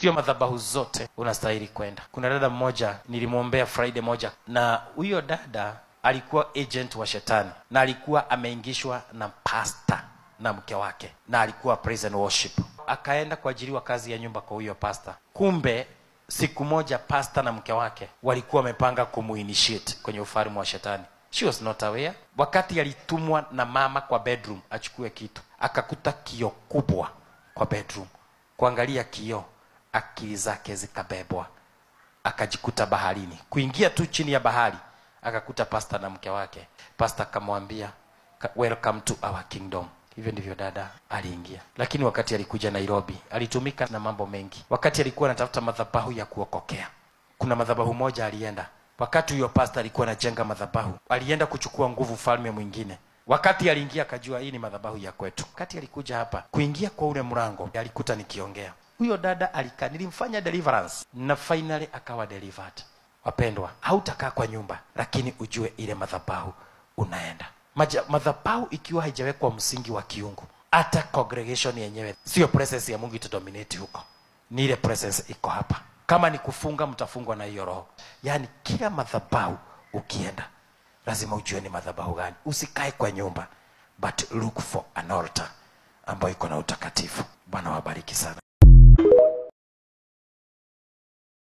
sio madhabahu zote unastahili kwenda kuna dada mmoja nilimwombea friday moja na huyo dada alikuwa agent wa shetani na alikuwa ameingishwa na pasta na mke wake na alikuwa praise and worship akaenda kuajiriwa kazi ya nyumba kwa huyo pasta kumbe siku moja pasta na mke wake walikuwa wamepanga kumuinitiate kwenye ufalme wa shetani she was not aware wakati alitumwa na mama kwa bedroom achukue kitu akakuta kio kubwa kwa bedroom kuangalia kioo akili zake zikabebwa akajikuta baharini kuingia tu chini ya bahari akakuta pasta na mke wake pasta akamwambia "Ka- welcome to our kingdom hivyo ndivyo dada aliingia lakini wakati alikuja nairobi alitumika na mambo mengi wakati alikuwa anatafuta madhabahu ya kuokokea kuna madhabahu moja alienda wakati huyo pasta alikuwa anajenga madhabahu alienda kuchukua nguvu falme mwingine wakati aliingia akajua hii ni madhabahu ya kwetu wakati alikuja hapa kuingia kwa ule mlango alikuta nikiongea huyo dada alika nilimfanya deliverance na finally akawa delivered wapendwa hautakaa kwa nyumba lakini ujue ile madhabahu unaenda Maja, madhabahu ikiwa haijawekwa msingi wa kiungu hata congregation yenyewe sio presence ya mungu itadominate huko ni ile presence iko hapa kama ni kufunga mtafungwa na hiyo roho yaani kila madhabahu ukienda lazima ujue ni madhabahu gani usikae kwa nyumba but look for an altar ambayo iko na utakatifu bwana wabariki sana